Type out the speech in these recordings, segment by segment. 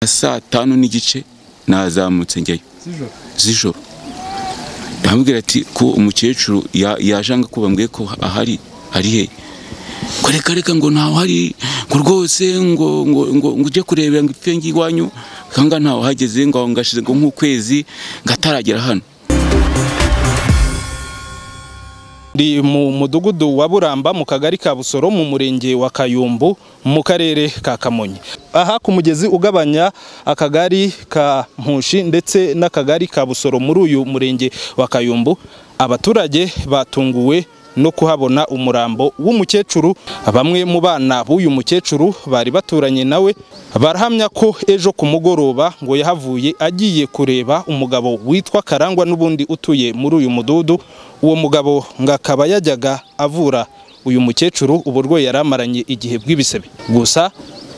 nka saa tanu n'igice nazamutse njyayo z'ijoro z'ijoro aramubwira ati ko umukecuru ya- yaje anga ko bambwiye ko ahari ari he ngo reka reka ngo ntawe hari ngo rwose ngo ngo ngo ngo ujye kureba ngo ipfe iwanyu kanga ntawe hageze ngo aho ngashize ngo nk'ukwezi ngataragera hano ndi mu mudugudu wa buramba mu kagari ka busoro mu murenge wa kayumbu mu karere ka kamonyi aha ku mugezi ugabanya akagari ka mpushi ndetse n'akagari ka busoro muri uyu murenge wa kayumbu abaturage batunguwe no kuhabona umurambo w'umukecuru bamwe mu bana b'uyu mukecuru bari baturanye nawe barahamya ko ejo ku mugoroba ngo yahavuye agiye kureba umugabo witwa karangwa n'ubundi utuye muri uyu mududu uwo mugabo ngo akaba yajyaga avura uyu mukecuru uburwayi yari amaranye igihe bw'ibisebe gusa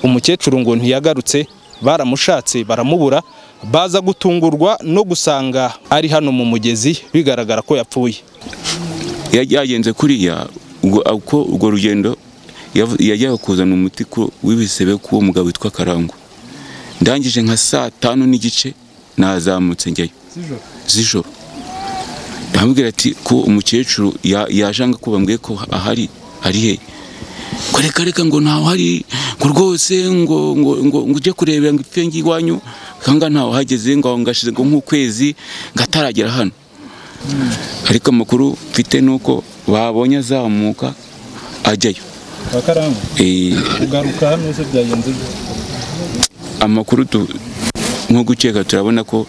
umukecuru ngo ntiyagarutse baramushatse baramubura baza gutungurwa no gusanga ari hano mu mugezi bigaragara ko yapfuye Ya- yagenze kuriya ubwo uko urwo rugendo yavu- yajyaga kuzana umuti ku- w'ibisebe k'uwo mugabo witwa karangwa ndangije nka saa tanu n'igice nazamutse njyayo z'ijoro aramubwira ati ko umukecuru ya- yaje anga ko bambwiye ko ahari ari he ngo reka reka ngo ntawe hari ngo rwose ngo ngo ngo ngo ujye kureba ngo ipfe iwanyu kanga ntawe hageze ngo aho ngashize ngo nk'ukwezi ngataragera hano ariko amakuru mfite ni uko babonye azamuka ajyayo akarangwa Eh, kugaruka hano se byagenze gute? amakuru tu- nko gukeka turabona ko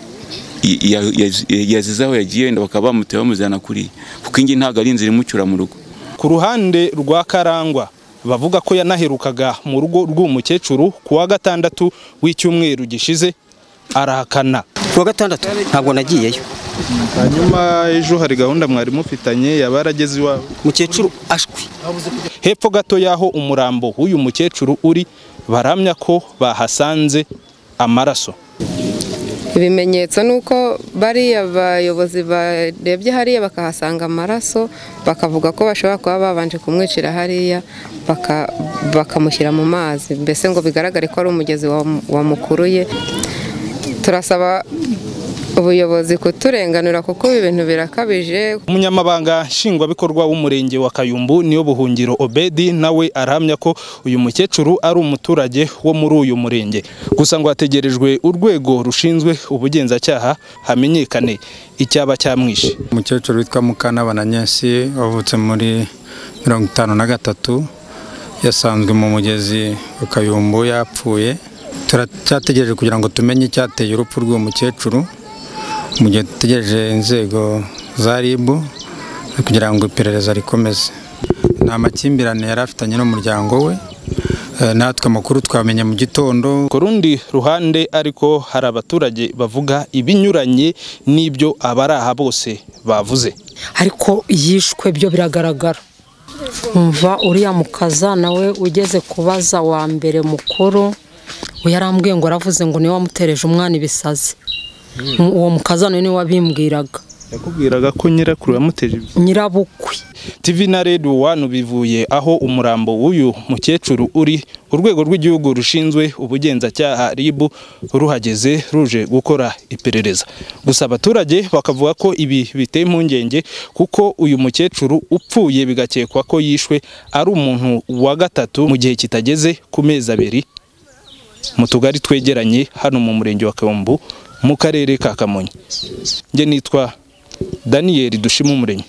i- ya- ya- yazize aho yagiye wenda bakaba bamuteye bamuzana kuriya kuko ingi ntabwo ari inzira imucyura mu rugo ku ruhande rwa karangwa bavuga ko yanaherukaga mu rugo rw'umukecuru ku wa gatandatu w'icyumweru gishize arahakana kuwa gatandatu ntabwo nagiyeyo hanyuma ejo hari gahunda mwari mufitanye yaba yarageze iwawe mukecuru ashwi hepfo gato y'aho umurambo w'uyu mukecuru uri baramya ko bahasanze amaraso ibimenyetso ni uko bariya bayobozi barebye hariya bakahasanga amaraso bakavuga ko bashobora kuba babanje kumwicira hariya baka- bakamushyira mu mazi mbese ngo bigaragare ko ari umugezi wa- wamukuruye turasaba ubuyobozi kuturenganura kuko ibi bintu birakabije umunyamabanga nshingwabikorwa w'umurenge wa kayumbu niyo buhungiro obedi nawe arahamya ko uyu mukecuru ari umuturage wo muri uyu murenge gusa ngo hategerejwe urwego rushinzwe ubugenzacyaha hamenyekane icyaba cyamwishe umukecuru witwa mukantabana nyesi wavutse muri mirongo itanu na gatatu yasanzwe mu mugezi wa kayumbu yapfuye turacyategereje kugira ngo tumenye icyateye urupfu rw'uwo mukecuru mu gihe dutegereje inzego za RIB kugira ngo iperereza rikomeze nta makimbirane yari afitanye n'umuryango we Eh, natwe amakuru twamenye mu gitondo ku rundi ruhande ariko hari abaturage bavuga ibinyuranye n'ibyo abari aha bose bavuze ariko yishwe byo biragaragara umva uriya mukaza nawe ugeze kubaza wa mbere mukuru we yarambwiye ngo aravuze ngo niwe wamutereje umwana ibisazi Mu- uwo mukaza nawe niwe wabimbwiraga yakubwiraga ko nyirakuru yamuteje nyirabukwe TV na Radio One bivuye aho umurambo w'uyu mukecuru uri urwego rw'igihugu rushinzwe ubugenzacyaha RIB ruhageze ruje gukora iperereza gusa abaturage bakavuga ko ibi biteye impungenge kuko uyu mukecuru upfuye bigakekwa ko yishwe ari umuntu wa gatatu mu gihe kitageze ku mezi abiri mu tugari twegeranye hano mu murenge wa Kayumbu mu karere ka Kamonyi njye nitwa Daniel Dushimumuremyi